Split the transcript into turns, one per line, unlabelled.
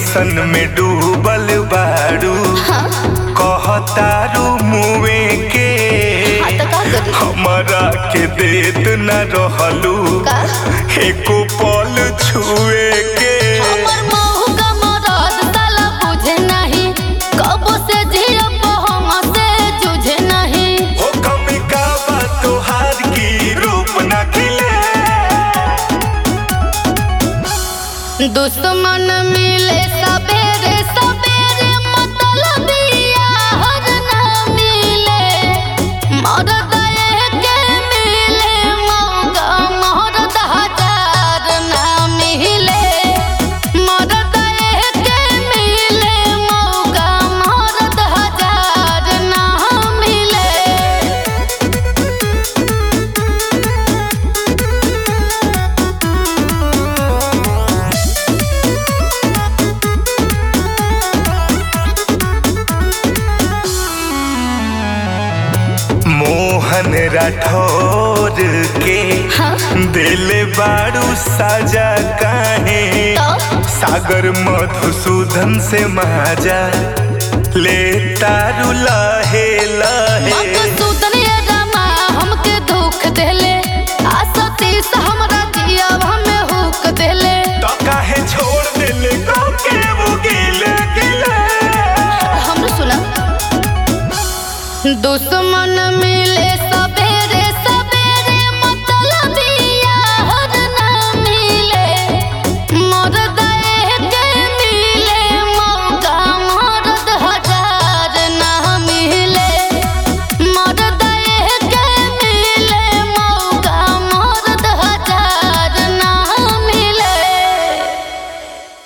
Tension में डूबल बाड़ू कहतारू मुए के
हाँ तो का करी
हमरा के देत न रहलू
का?
एको पल छुए के
हमर महू का मरद साला बुझे नहीं कबो से जिया हम से जुझे नहीं
हो कमी का बा तोहार की रूप न खिले
दुश्मन मिले सबेरे सबेरे मतलब यार ना मिले मरद के मिले मौका मरद हजार ना मिले मरद के मिले मौका मरद हजार ना मिले
मोहन राठौर के
हाँ
दिल बाड़ू साजा काहे
तो
सागर मधुसूदन से माजा ले तारू लहे लहे
मत